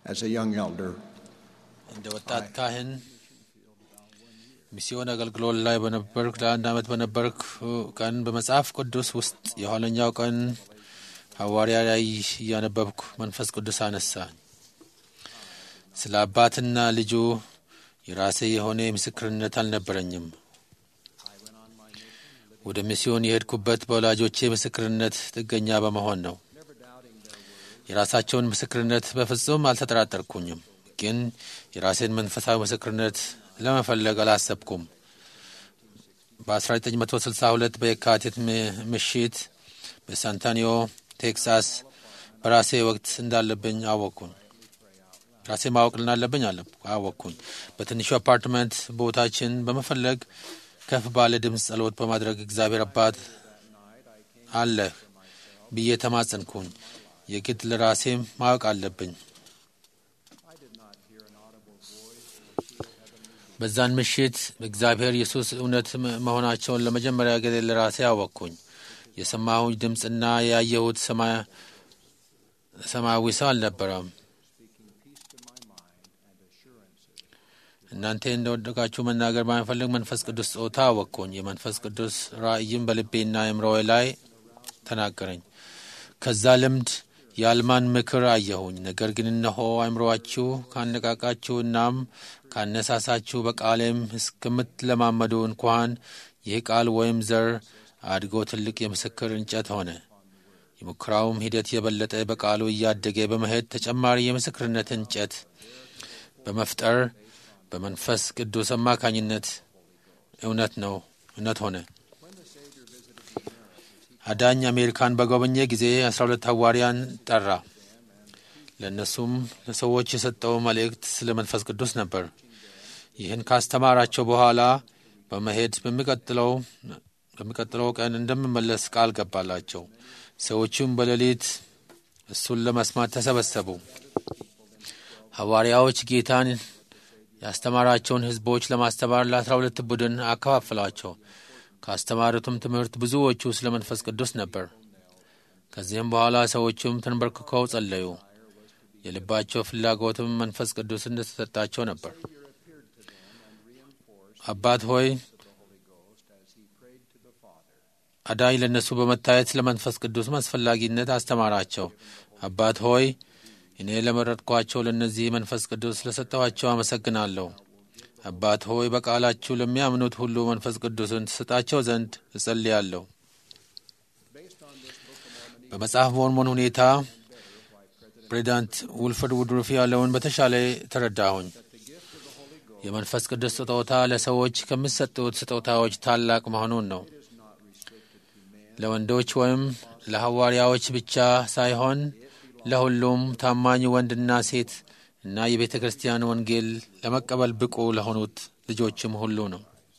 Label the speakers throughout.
Speaker 1: as a young elder,
Speaker 2: እንደ ወጣት ካህን ሚስዮን አገልግሎት ላይ በነበርክ ለአንድ ዓመት በነበርክ ቀን በመጽሐፍ ቅዱስ ውስጥ የኋለኛው ቀን ሐዋርያ ላይ እያነበብኩ መንፈስ ቅዱስ አነሳኝ። ስለ አባትና ልጁ የራሴ የሆነ ምስክርነት አልነበረኝም። ወደ ሚስዮን የሄድኩበት በወላጆቼ ምስክርነት ጥገኛ በመሆን ነው። የራሳቸውን ምስክርነት በፍጹም አልተጠራጠርኩኝም፣ ግን የራሴን መንፈሳዊ ምስክርነት ለመፈለግ አላሰብኩም። በ1962 በየካቲት ምሽት በሳንታኒዮ ቴክሳስ በራሴ ወቅት እንዳለብኝ አወቅኩኝ። ራሴ ማወቅ እንዳለብኝ አወቅኩኝ። በትንሹ አፓርትመንት ቦታችን በመፈለግ ከፍ ባለ ድምፅ ጸሎት በማድረግ እግዚአብሔር አባት አለህ ብዬ ተማጸንኩኝ። የግድ ለራሴም ማወቅ አለብኝ። በዛን ምሽት እግዚአብሔር ኢየሱስ እውነት መሆናቸውን ለመጀመሪያ ጊዜ ለራሴ አወቅኩኝ። የሰማሁኝ ድምፅና ያየሁት ሰማያዊ ሰው አልነበረም። እናንተ እንደወደቃችሁ መናገር ባይፈልግ መንፈስ ቅዱስ ጾታ አወቅኩኝ። የመንፈስ ቅዱስ ራእይም በልቤና አእምሮዬ ላይ ተናገረኝ። ከዛ ልምድ የአልማን ምክር አየሁኝ። ነገር ግን እነሆ አእምሮአችሁ ካነቃቃችሁ እናም ካነሳሳችሁ በቃሌም እስከምትለማመዱ እንኳን ይህ ቃል ወይም ዘር አድጎ ትልቅ የምስክር እንጨት ሆነ። የሙከራውም ሂደት የበለጠ በቃሉ እያደገ በመሄድ ተጨማሪ የምስክርነት እንጨት በመፍጠር በመንፈስ ቅዱስ አማካኝነት እውነት ነው እውነት ሆነ። አዳኝ አሜሪካን በጎበኘ ጊዜ አስራ ሁለት ሐዋርያን ጠራ። ለእነሱም ለሰዎች የሰጠው መልእክት ስለ መንፈስ ቅዱስ ነበር። ይህን ካስተማራቸው በኋላ በመሄድ በሚቀጥለው በሚቀጥለው ቀን እንደምመለስ ቃል ገባላቸው። ሰዎቹም በሌሊት እሱን ለመስማት ተሰበሰቡ። ሐዋርያዎች ጌታን ያስተማራቸውን ሕዝቦች ለማስተማር ለአስራ ሁለት ቡድን አከፋፍሏቸው። ካስተማሩትም ትምህርት ብዙዎቹ ስለ መንፈስ ቅዱስ ነበር። ከዚህም በኋላ ሰዎቹም ተንበርክከው ጸለዩ። የልባቸው ፍላጎትም መንፈስ ቅዱስ እንደተሰጣቸው ነበር። አባት ሆይ አዳኝ ለእነሱ በመታየት ስለ መንፈስ ቅዱስ አስፈላጊነት አስተማራቸው። አባት ሆይ እኔ ለመረጥኳቸው ለእነዚህ መንፈስ ቅዱስ ስለሰጠኋቸው አመሰግናለሁ። አባት ሆይ በቃላችሁ ለሚያምኑት ሁሉ መንፈስ ቅዱስን ትሰጣቸው ዘንድ እጸልያለሁ። በመጽሐፍ ሞርሞን ሁኔታ ፕሬዚዳንት ውልፍርድ ውድሩፍ ያለውን በተሻለ ተረዳሁኝ። የመንፈስ ቅዱስ ስጦታ ለሰዎች ከሚሰጡት ስጦታዎች ታላቅ መሆኑን ነው። ለወንዶች ወይም ለሐዋርያዎች ብቻ ሳይሆን ለሁሉም ታማኝ ወንድና ሴት እና የቤተ ክርስቲያን ወንጌል ለመቀበል ብቁ ለሆኑት ልጆችም ሁሉ ነው።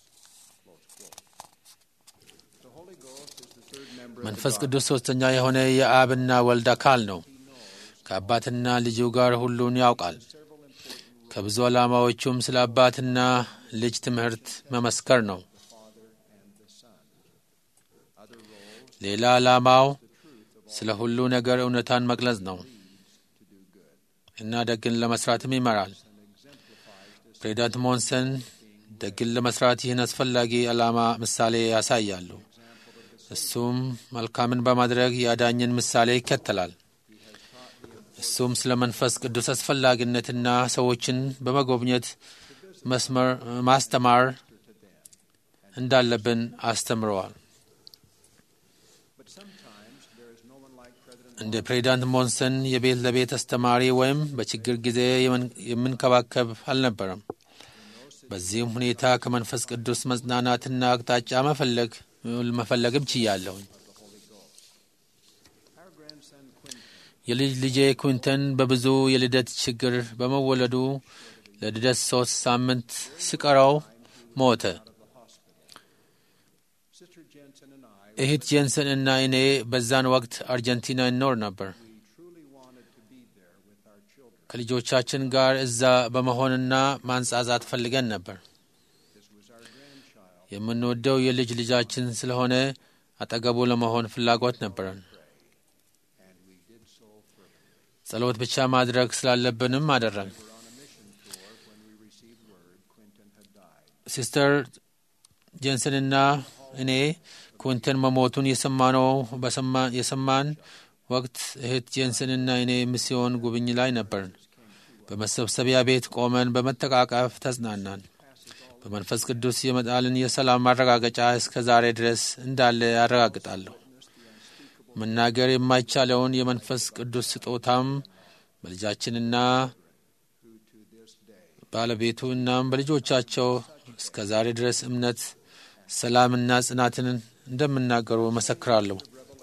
Speaker 2: መንፈስ ቅዱስ ሦስተኛ የሆነ የአብና ወልድ አካል ነው። ከአባትና ልጁ ጋር ሁሉን ያውቃል። ከብዙ ዓላማዎቹም ስለ አባትና ልጅ ትምህርት መመስከር ነው። ሌላ ዓላማው ስለ ሁሉ ነገር እውነታን መግለጽ ነው እና ደግን ለመስራትም ይመራል። ፕሬዚዳንት ሞንሰን ደግን ለመስራት ይህን አስፈላጊ ዓላማ ምሳሌ ያሳያሉ። እሱም መልካምን በማድረግ የአዳኝን ምሳሌ ይከተላል። እሱም ስለ መንፈስ ቅዱስ አስፈላጊነትና ሰዎችን በመጎብኘት መስመር ማስተማር እንዳለብን አስተምረዋል። እንደ ፕሬዚዳንት ሞንሰን የቤት ለቤት አስተማሪ ወይም በችግር ጊዜ የምንከባከብ አልነበረም። በዚህም ሁኔታ ከመንፈስ ቅዱስ መጽናናትና አቅጣጫ መፈለግ መፈለግም ችያለሁኝ። የልጅ ልጄ ኩንተን በብዙ የልደት ችግር በመወለዱ ለልደት ሶስት ሳምንት ሲቀረው ሞተ። እህት ጄንሰን እና እኔ በዛን ወቅት አርጀንቲና እንኖር ነበር። ከልጆቻችን ጋር እዛ በመሆንና ማንጻዛት ፈልገን ነበር። የምንወደው የልጅ ልጃችን ስለሆነ አጠገቡ ለመሆን ፍላጎት ነበረን። ጸሎት ብቻ ማድረግ ስላለብንም አደረግ። ሲስተር ጄንሰንና እኔ ኩንተን መሞቱን የሰማነው የሰማን ወቅት እህት ጄንሰንና እኔ ሚስዮን ጉብኝ ላይ ነበርን። በመሰብሰቢያ ቤት ቆመን በመተቃቀፍ ተጽናናን። በመንፈስ ቅዱስ የመጣልን የሰላም ማረጋገጫ እስከ ዛሬ ድረስ እንዳለ ያረጋግጣለሁ። መናገር የማይቻለውን የመንፈስ ቅዱስ ስጦታም በልጃችንና ባለቤቱ እናም በልጆቻቸው እስከ ዛሬ ድረስ እምነት፣ ሰላምና ጽናትን እንደምናገሩ መሰክራለሁ።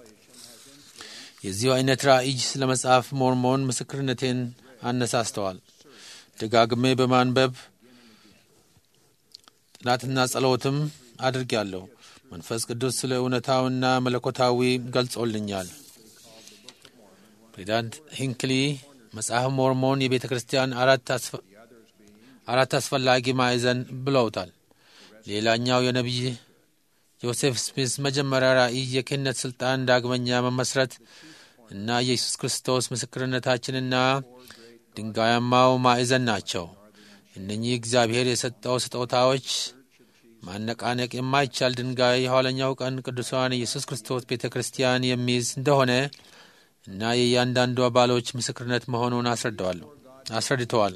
Speaker 2: የዚሁ አይነት ራእይ ስለ መጽሐፍ ሞርሞን ምስክርነቴን አነሳስተዋል። ደጋግሜ በማንበብ ጥናትና ጸሎትም አድርጌያለሁ። መንፈስ ቅዱስ ስለ እውነታውና መለኮታዊ ገልጾልኛል። ፕሬዚዳንት ሂንክሊ መጽሐፍ ሞርሞን የቤተ ክርስቲያን አራት አስፈላጊ ማዕዘን ብለውታል። ሌላኛው የነቢይ ጆሴፍ ስሚስ መጀመሪያ ራእይ የክህነት ሥልጣን ዳግመኛ መመስረት እና የኢየሱስ ክርስቶስ ምስክርነታችንና ድንጋያማው ማዕዘን ናቸው። እነኚህ እግዚአብሔር የሰጠው ስጦታዎች ማነቃነቅ የማይቻል ድንጋይ የኋለኛው ቀን ቅዱሳን ኢየሱስ ክርስቶስ ቤተ ክርስቲያን የሚይዝ እንደሆነ እና የእያንዳንዱ አባሎች ምስክርነት መሆኑን አስረድተዋል።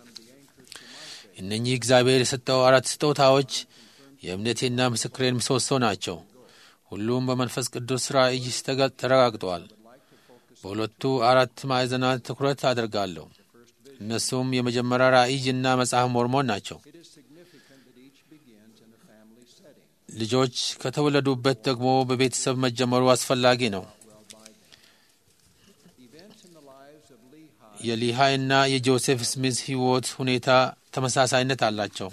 Speaker 2: እነኚህ እግዚአብሔር የሰጠው አራት ስጦታዎች የእምነቴና ምስክሬን ምሰሶ ናቸው። ሁሉም በመንፈስ ቅዱስ ራእይ ተረጋግጠዋል። በሁለቱ አራት ማዕዘናት ትኩረት አደርጋለሁ። እነሱም የመጀመሪያ ራእይ እና መጽሐፍ ሞርሞን ናቸው። ልጆች ከተወለዱበት ደግሞ በቤተሰብ መጀመሩ አስፈላጊ ነው። የሊሃይ እና የጆሴፍ ስሚዝ ሕይወት ሁኔታ ተመሳሳይነት አላቸው።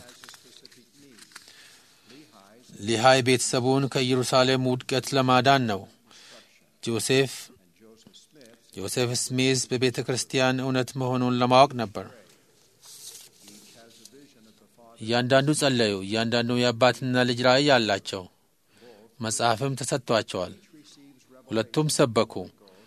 Speaker 2: ሊሃይ ቤተሰቡን ከኢየሩሳሌም ውድቀት ለማዳን ነው። ጆሴፍ ጆሴፍ ስሚዝ በቤተ ክርስቲያን እውነት መሆኑን ለማወቅ ነበር። እያንዳንዱ ጸለዩ። እያንዳንዱ የአባትና ልጅ ራእይ አላቸው። መጽሐፍም ተሰጥቷቸዋል። ሁለቱም ሰበኩ።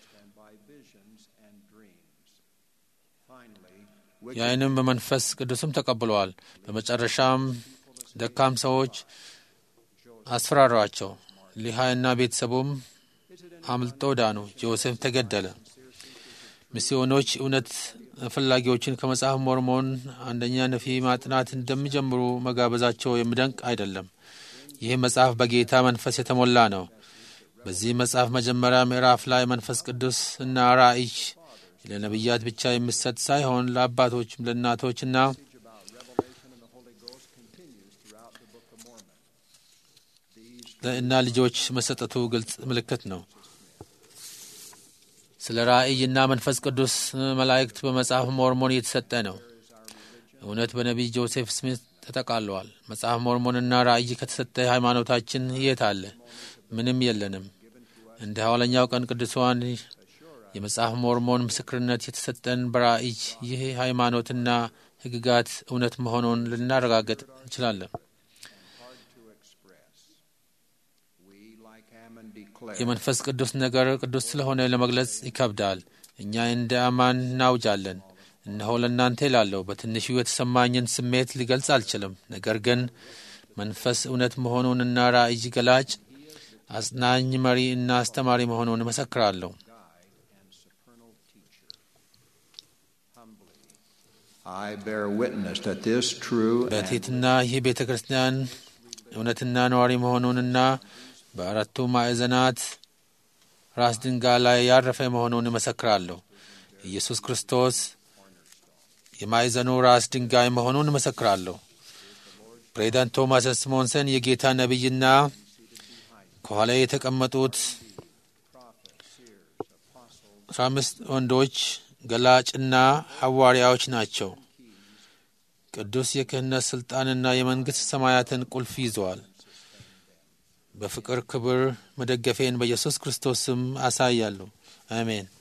Speaker 2: ያይንም በመንፈስ ቅዱስም ተቀብለዋል። በመጨረሻም ደካም ሰዎች አስፈራሯቸው። ሊሃይና ቤተሰቡም አምልጦ ዳኑ። ጆሴፍ ተገደለ። ሚስዮኖች እውነት ፈላጊዎችን ከመጽሐፍ ሞርሞን አንደኛ ነፊ ማጥናት እንደሚጀምሩ መጋበዛቸው የሚደንቅ አይደለም። ይህ መጽሐፍ በጌታ መንፈስ የተሞላ ነው። በዚህ መጽሐፍ መጀመሪያ ምዕራፍ ላይ መንፈስ ቅዱስ እና ራእይ ለነቢያት ብቻ የሚሰጥ ሳይሆን ለአባቶችም ለእናቶችና እና ልጆች መሰጠቱ ግልጽ ምልክት ነው። ስለ ራእይና መንፈስ ቅዱስ መላእክት በመጽሐፍ ሞርሞን እየተሰጠ ነው። እውነት በነቢይ ጆሴፍ ስሚት ተጠቃለዋል። መጽሐፍ ሞርሞንና ራእይ ከተሰጠ ሃይማኖታችን የት አለ? ምንም የለንም። እንደ ሐዋለኛው ቀን ቅዱሳን የመጽሐፍ ሞርሞን ምስክርነት የተሰጠን በራእይ ይህ ሃይማኖትና ሕግጋት እውነት መሆኑን ልናረጋገጥ እንችላለን። የመንፈስ ቅዱስ ነገር ቅዱስ ስለሆነ ለመግለጽ ይከብዳል። እኛ እንደ አማን እናውጃለን። እነሆ ለእናንተ ይላለሁ። በትንሹ የተሰማኝን ስሜት ሊገልጽ አልችልም። ነገር ግን መንፈስ እውነት መሆኑንና ራእይ ገላጭ፣ አጽናኝ፣ መሪ እና አስተማሪ መሆኑን እመሰክራለሁ። በትሕትና ይህ ቤተ ክርስቲያን እውነትና ነዋሪ መሆኑንና በአራቱ ማዕዘናት ራስ ድንጋይ ላይ ያረፈ መሆኑን እመሰክራለሁ። ኢየሱስ ክርስቶስ የማዕዘኑ ራስ ድንጋይ መሆኑን እመሰክራለሁ። ፕሬዚዳንት ቶማስ ስሞንሰን የጌታ ነቢይና ከኋላ የተቀመጡት አስራ አምስት ወንዶች ገላጭና ሐዋርያዎች ናቸው። ቅዱስ የክህነት ሥልጣንና የመንግሥት ሰማያትን ቁልፍ ይዘዋል። በፍቅር ክብር መደገፌን በኢየሱስ ክርስቶስ ስም አሳያለሁ። አሜን።